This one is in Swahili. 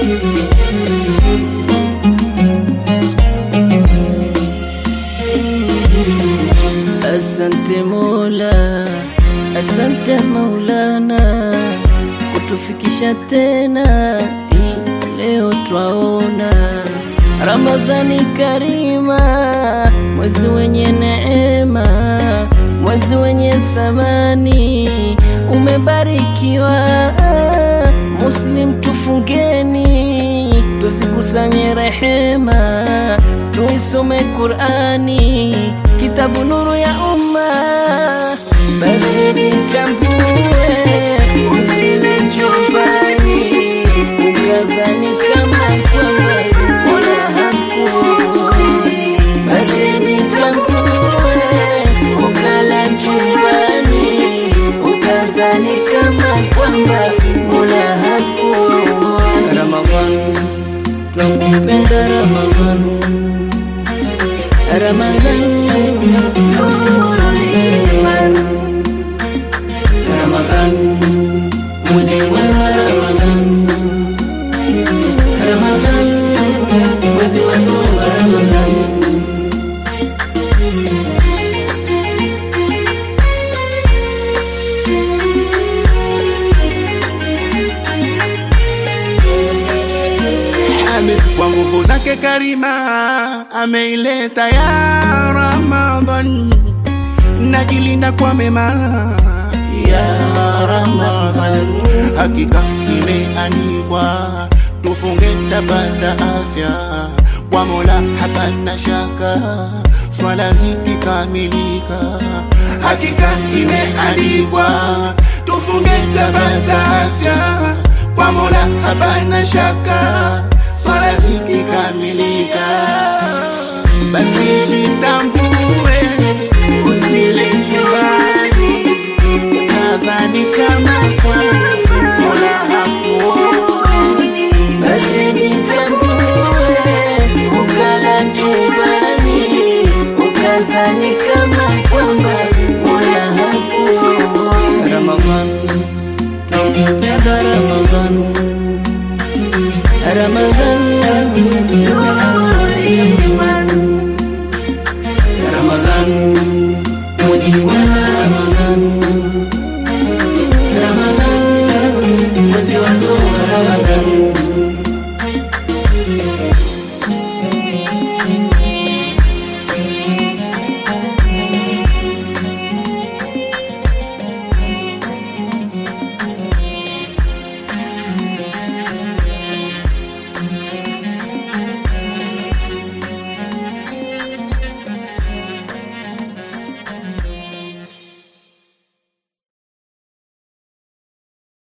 Asante Mola, asante Maulana kutufikisha tena hii leo twaona Ramadhani karima, mwezi wenye neema, mwezi wenye thamani, umebarikiwa. Muslim tufungeni, tuzikusanye rehema, tuisome Qurani, kitabu nuru ya umma. Basi nitambue, usile chumbani, ukadhani kama kwamba Mola hakuoni. Basi nitambue, ukala chumbani, ukadhani kama kwamba Mola hakuoni. Ramadhan, twakupenda Ramadhan, Ramadhan, nurul iman. Ramadhan, mwezi mwema Ramadhan, Ramadhan, mwezi wa toba Ramadhan. Hamid kwa nguvu zake karima ameileta ya Ramadhan, najilinda kwa mema ya Ramadhan, hakika imeandikwa tufunge tapata afya kwa Mola, hapana shaka swala zikikamilika, hakika imeandikwa tufunge tapata afya kwa Mola, hapana shaka swala zikikamilika, basi jitambue, usile juani, nadhani kama kwa Mola hakuoni, Basi jitambue, ukala chumbani, ukadhani kama kwamba Mola hakuoni. Ramadhan, twakupenda Ramadhan, Ramadhan,